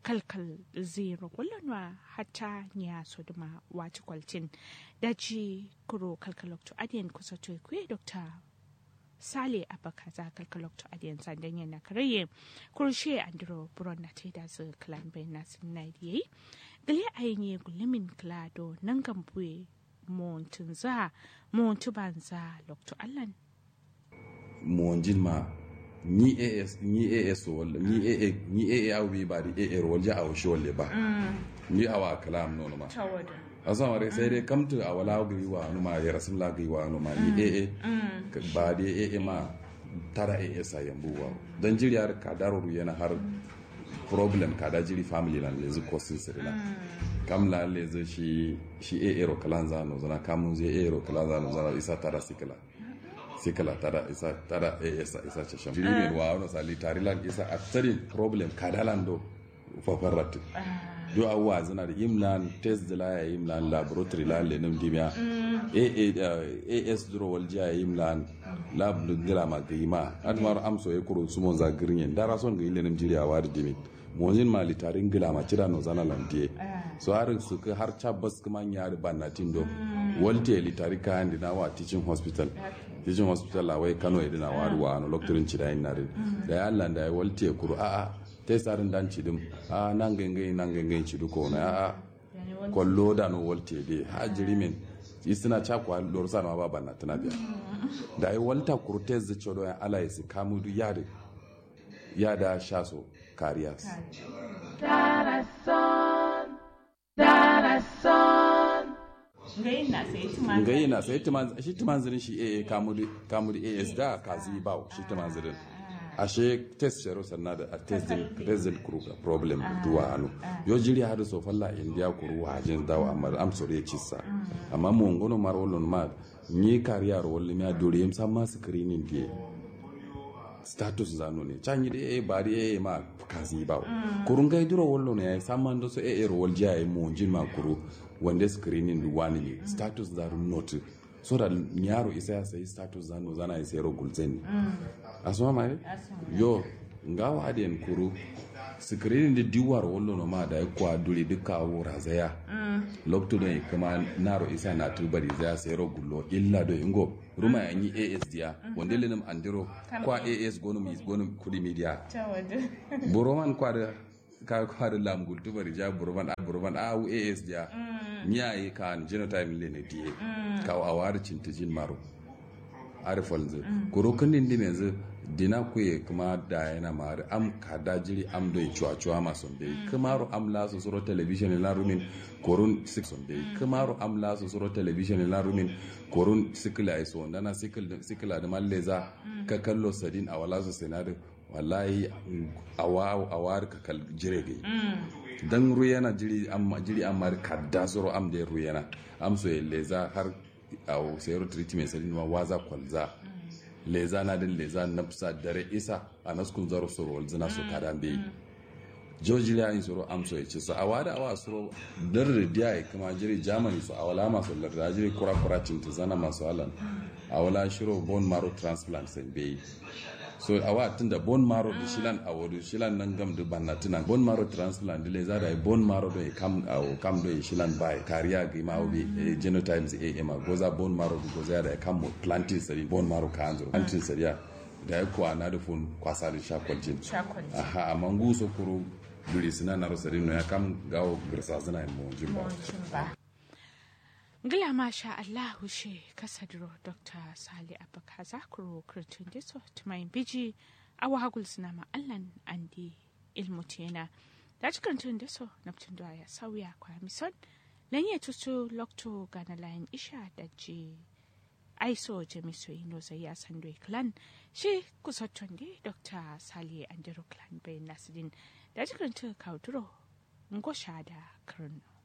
kalkal zero kullunwa hatta nya soduma wati kwaltin daji kuro kalkalokto adiyan kusa to kuye dokta sale abaka za kalkalokto adiyan sandan yana karaye kurshe andro buron na te da su klan bai na sun na yi gale ayin gullumin klado nan gambuye montun za montu banza lokto allan monjin ma ni as ni as wala ni aa ni aa awi ba di aa wala a washi wala ba ni awa kalam no ma asa mare sai dai kamtu a wala gari wa no ma ya rasul la gari wa no ma ni aa ba di aa ma tara as a yambu wa dan jiriyar ka daruru yana har problem ka da jiri family lan lezu kosin sirina kam la lezu shi shi aa ro kalanza no zana kamun zai aa ro kalanza no zana isa tara sikala sikala tada isa tada e isa isa chasham jiri men wa ono sali tarilan isa atsarin problem kadalan do fafarrat do awwa zana da imlan test da la imlan laboratory la le nam dimya e e as duro wal ja imlan lab ngira ma gima admar amso e kuro sumon za girin dara son ga ile nam jiri a wadi dimin mojin mali tarin gila ma cira no zana lantie so har su ka har chabas kuma nya da banatin do walte li tari ka handi na wa teaching hospital teaching hospital la wai kano idina wa ruwa no loktorin cida yin nare da ya Allah da ya walte kuru a a te sarin dan cidim a nan gangan nan gangan cidu ko na a a kollo da no walte de ha jirimin isina chakwa lorsa na ba banatina biya da ya walta kuru te zicho ya ala isi kamudu yade yada shaso kariyas. Ngayi na sai shi tumanzirin shi AA kamuri AS da kazi ba shi tumanzirin. Ashe test sharo sannan da test din present problem duwa hannu. Yo jiri hadu so falla indiya kuru hajin dawo amma am sore cissa. Amma mun gono mar wolon ma ni kariyar wolli mi adori yim samma screening die. status zano ne can yi e bari e ma kazi ba kurun gai duro wallo ne samman do so e ero wal jaya mo jin ma kuru wande screening du wani ne status zaru not so da nyaro isa ya sai status zano zana isa ero gulzen asuma mai yo ngawa aden kuru screening da diwar wallo no ma da ya kwa dure duka wura zaya lokto ne kuma naro isa na tubari zaya sai ero gullo illa do ingo ruma yanyi as diya wanda lenim andiro kwa as gonum is gonum kudi media boroman kwa da ka kwa da lam gultu bari ja boroman a boroman a u as diya miya yi kan genotype le ne diye ka awar cintijin maro arifal zu kuro kundin din yanzu dina kuye kuma da yana mari am ka da jiri am do chuwa chuwa ma son be kamaro am la so soro television la rumin korun sik son be kamaro am la so soro television la rumin korun sikila ai so ndana sikil sikila da malleza ka kallo sadin a wala so senado wallahi awa awar ka kal jire gai dan ruyana jiri am jiri am mar kadda soro am de ruyana am so leza har aw sayro treatment sadin ma waza kwalza leza na din leza na fisa dare isa a naskun zaro soro wal zina so kadan be joji la yin soro am so yace so awada awa soro dar dia ai kuma jiri germany so awala ma so lar jiri kura kura cinta zana masu alan awala shiro bone marrow transplant sai be so awa tunda bone marrow da shilan awodu shilan nan gam da banna tuna bone marrow transplant dile za da bone marrow do kam awo kam do shilan bai kariya ga ma obi genotypes a ema goza bone marrow goza da kam planting sari bone marrow ka anzo planting sari da ya kuwa na da fun kwasa da shakwalcin aha amma nguso kuro duri suna na rosari no ya kam gawo girsa suna yin mawajin ba Gila masha Allahu she kasadro Dr. Sali Abaka Zakuro Kurtun Diso Tumayin Biji Awa Hagul Sinama Allan Andi Ilmutena. Da cikin tun diso Neptun da ya sauya kwa mison Lanye tutu Lokto Gana Layin Isha da ji Aiso Jamiso Ino Zaya Sandwe Clan shi kusattun di Dr. Sali Andiro Clan Bayan Nasidin da cikin tun kauduro Ngosha da Kurno.